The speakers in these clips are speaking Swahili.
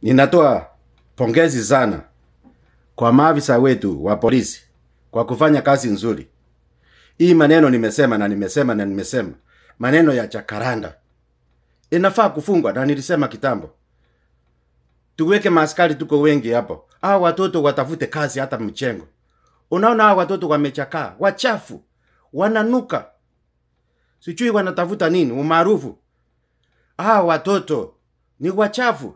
Ninatoa pongezi sana kwa maafisa wetu wa polisi kwa kufanya kazi nzuri. Hii maneno nimesema na nimesema na nimesema, maneno ya Jacaranda inafaa kufungwa, na nilisema kitambo, tuweke maaskari, tuko wengi hapo. Hawa watoto watafute kazi hata mchengo. Unaona hawa watoto wamechakaa, wachafu, wananuka, sijui wanatafuta nini, umaarufu. Hawa watoto ni wachafu,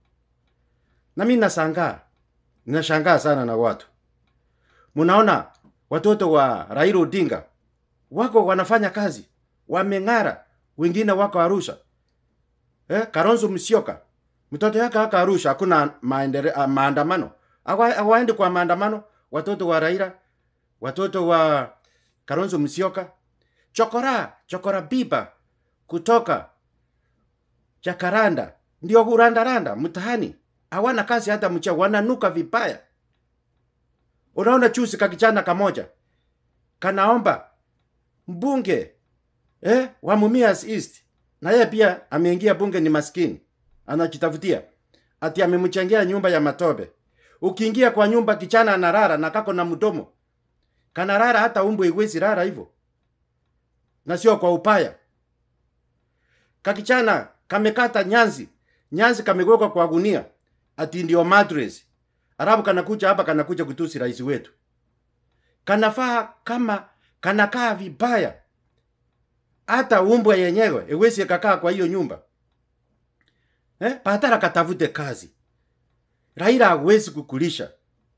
na mimi nashangaa, ninashangaa sana na watu. Mnaona watoto wa Raila Odinga wako wanafanya kazi, wameng'ara, wengine wako Arusha. Eh, Kalonzo Musyoka mtoto yake haka Arusha, hakuna maendere, uh, maandamano, Hawa- hawaendi kwa maandamano. Watoto wa Raila, watoto wa Kalonzo Musyoka, chokora chokora biba kutoka Jakaranda ndio kurandaranda mtaani, hawana kazi hata mcha, wananuka vibaya. Unaona chusi kakichana kamoja kanaomba mbunge eh, wa Mumias East, na yeye pia ameingia bunge, ni maskini, anajitafutia ati amemchengea nyumba ya matobe. Ukiingia kwa nyumba kichana anarara na kako na mdomo kanarara, hata umbo iwezi rara hivyo, na sio kwa upaya. Kakichana kamekata nyanzi, nyanzi kamewekwa kwa gunia, ati ndio mattress. Arabu kanakuja hapa, kanakuja kutusi rais wetu, kanafaa kama kanakaa vibaya, hata umbwa yenyewe iwezi kakaa kwa hiyo nyumba eh? Patara katafute kazi. Raila hawezi kukulisha,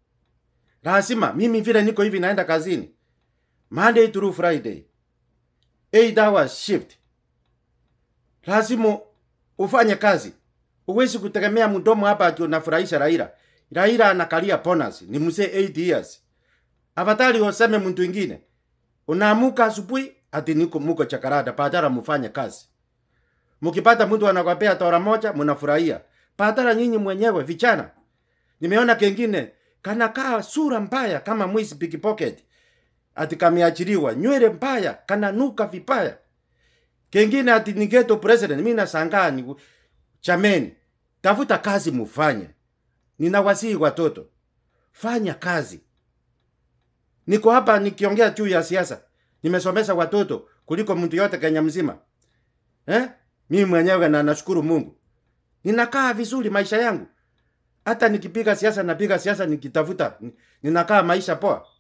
lazima mimi vile niko hivi, naenda kazini Monday through Friday 8 hours shift, lazima ufanye kazi. Uwezi kutegemea mdomo hapa ati unafurahisha Raila. Raila anakalia bonus, ni mzee 8 years. Afadhali useme mtu ingine. Unaamuka asubuhi ati niko muko Jakaranda, badala mfanye kazi. Mkipata mtu anakwambia tora moja, mnafurahia. Badala nyinyi mwenyewe vijana. Nimeona kengine kanakaa sura mbaya kama mwizi pickpocket. Ati kameachiliwa, nywele mbaya, kananuka vibaya. Kengine ati ni ghetto president. Mimi nashangaa ni chameni. Tafuta kazi mufanye. Ninawasihi watoto. Fanya kazi. Niko hapa nikiongea juu ya siasa. Nimesomesha watoto kuliko mtu yote Kenya mzima. Eh? Mimi mwenyewe na nashukuru Mungu. Ninakaa vizuri maisha yangu. Hata nikipiga siasa napiga siasa nikitafuta ninakaa maisha poa.